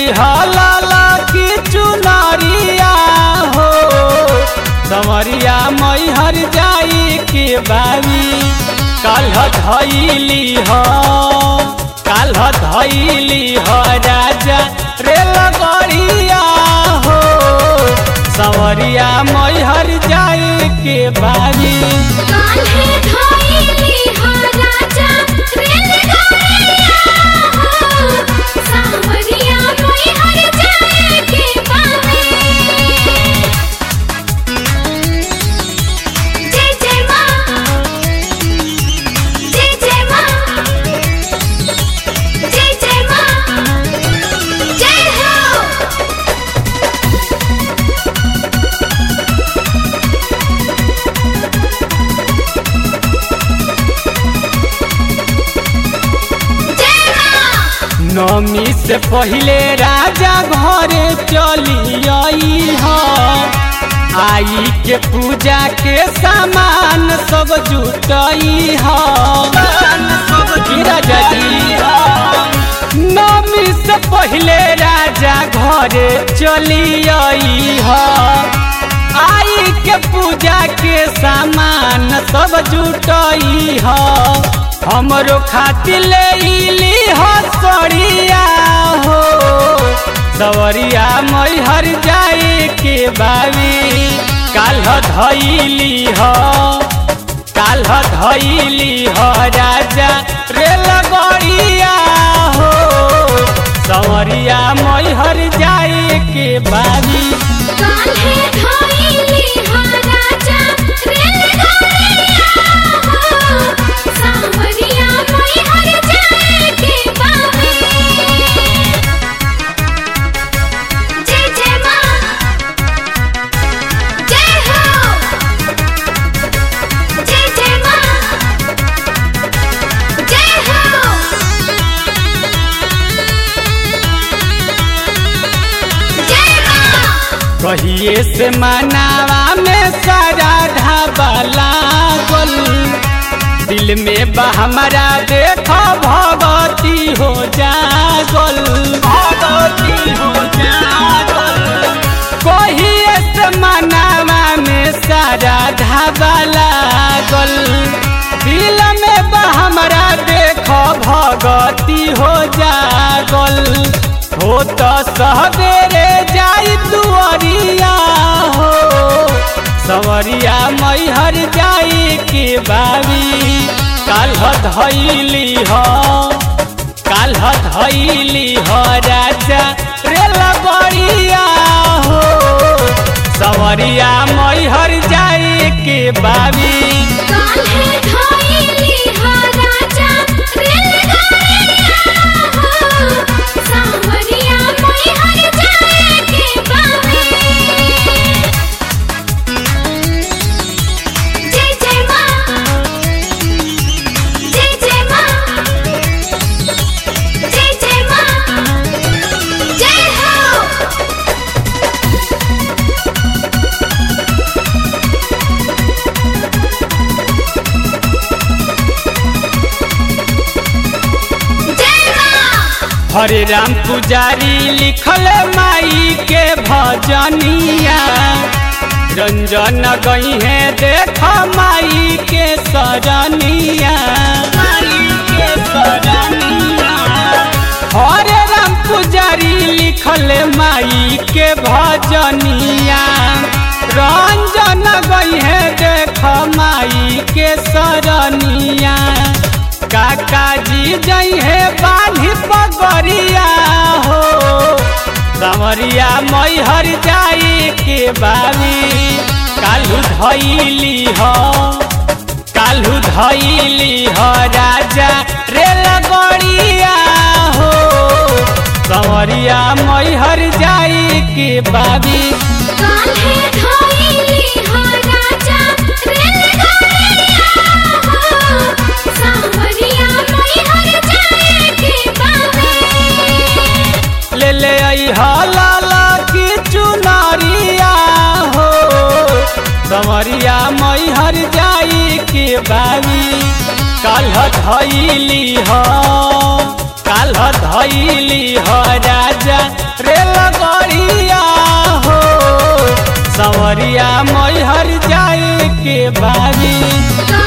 हलाला की चुनरिया हो समरिया मैहर जाई के बाबी काल्ह धैली ह काल्ह धैली ह राजा रेल गड़िया हो सवरिया मैहर जाई के बाबी कान्हे धइली हो राजा रेलगाड़िया हो सावरिया मैहर जाए के बावे जय जय माँ जय जय माँ जय जय माँ जय हो जय माँ नमी से पहले राजा घरे चली आई ह आई के पूजा के सामान सब जुटई ह की राजा जी नमी से पहले राजा घरे चली आई ह आई के पूजा के सामान सब जुटई ह हमरो खातिर ले इली हो सड़िया हो सवरिया मैहर जाए के बाबी काल्ह धैली ह काल्ह धैली ह राजा रेल गड़िया हो सवरिया मैहर जाए के बाबी कान्हे धइली हो राजा रेलगाड़िया हो सावरिया मैहर जाए के बावे जय जय माँ जय हो जय जय माँ जय हो जय माँ कहिए से मनावा में सारा ढाबा लागल दिल में बा हमारा देखो भगवती हो जागल भगवती हो जागल कहिए से मनावा में सारा ढाबा लागल दिल में बा हमारा देखो भगवती हो जागल हो तो सवेरे जाई दुआरिया हो सवरिया मैहर जाई के बाबी काल्ह धैली ह काल्ह धैली ह राजा रेल गड़िया हो सवरिया मैहर जाई के बाबी कान्हे धइली हो राजा रेलगाड़िया हो सावरिया मैहर जाए के बावे जय जय माँ जय जय माँ जय जय माँ जय हो जय माँ हरे राम पुजारी लिखल माई के भजनिया रंजन गई है देख माई के सरनिया माई के सरनिया हरे राम पुजारी लिखल माई के भजनिया रंजन गई है देख माई के सरनिया काका जी जई है बाढ़ी पगरिया हो संवरिया मैहर जाई के बाबी कालू धैली ह कालू धैली ह राजा रेल गड़िया हो संवरिया मैहर जाई के बाबी कान्हे धइली हो राजा रेलगाड़िया हो सावरिया मैहर जाए के बावे ले ले आई हलाला की चुनरिया हो संवरिया मैहर जाई के बाबी काल्ह धैली ह काल्ह काल धैली ह राजा रे लगड़िया हो सवरिया मैहर जाए के बारी